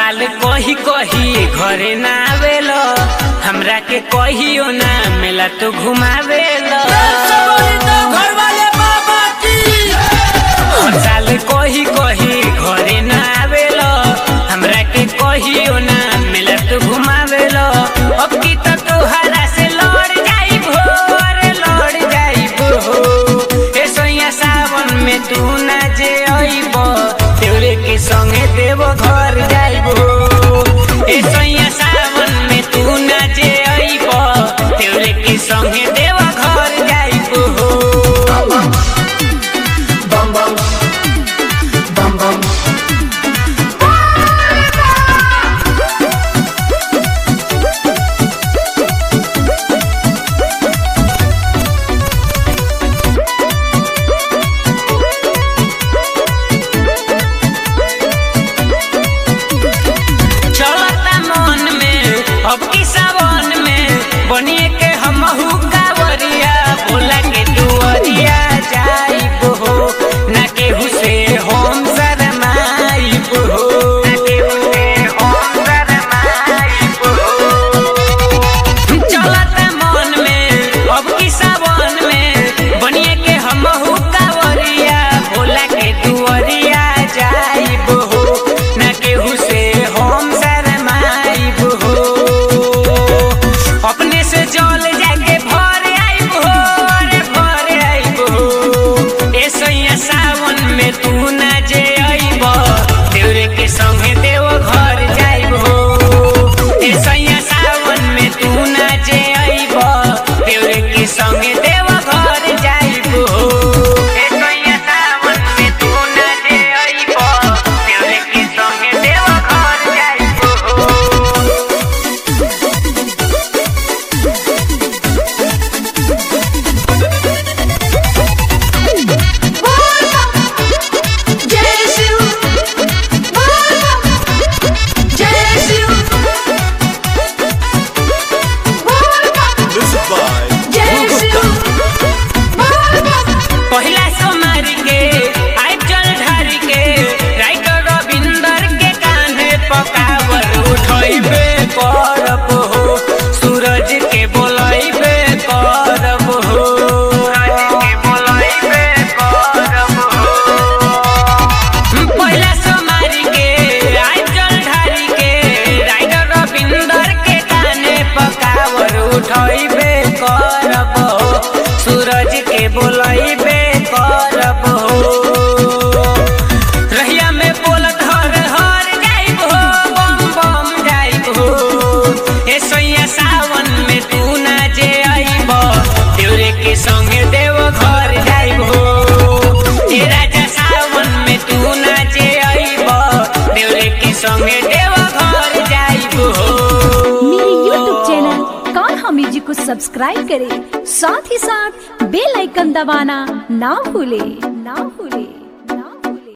साल कही कही घरे ना आवेलो हमरा के कहियो ना मेला तो घुमावेलो हर साल कही कही घरे ना आवेलो हमरा के कहियो ना मेला तो घुमावेलो अब की तो तोहरा से लड़ जाई भोर लड़ जाई हो ए सोया सावन में तू ना जे अइब तेरे के संगे देव घर जाइबो ए सोया सावन में तू ना जे अइब तेरे के संगे देव घर जाइबो bum bum bum bum चलता मन में अब की सावन में बनिए के हमहू कावरिया बोला के दुआरिया जाइबो हो ना केहू से हम शरमाइबो हो ना केहू से हम शरमाइबो हो चलता मन में अब की सावन में बनिए के हमहू कावरिया भोला के दुआरिया जाइबो हो ना केहू से हम शरमाइबो हो अपने से जल जाके भर आइबो हो अरे भर आइबो हो ए सैया सावन में तू ना जे अइबो देवरे के संगे देव घर जाइबो हो ए सैया सावन में तू ना जे अइबो देवरे के संगे देव घर जाइबो ए सैया सावन में तू ना जे अइबो देवरे के संगे देव घर जाइबो जय शिव जय शिव Music by जय शिव पहिला सोमारी के आई जल ढारी के राइटर रविंदर के कान्हे पकावर उठैबे करब हो सूरज के बोलैबे करब हो सूरज के बोलैबे करब हो पहिला सोमारी के आई जल ढारी के राइटर रविंदर के कान्हे पकावर उठैबे करब हो सूरज के बोलैबे करब हो रहिया में बोलत हर हर जाइब हो बम बम जाइब हो ए सैया सावन में तू ना जे अइब देवरे के संगे देव घर जाइब हो ए राजा सावन में तू ना जे अइब देवरे के संगे देव घर जाइब हो मेरे YouTube चैनल कान्हा म्यूजिक को सब्सक्राइब करें साथ ही साथ बेल आइकन दबाना ना भूलें ना भूलें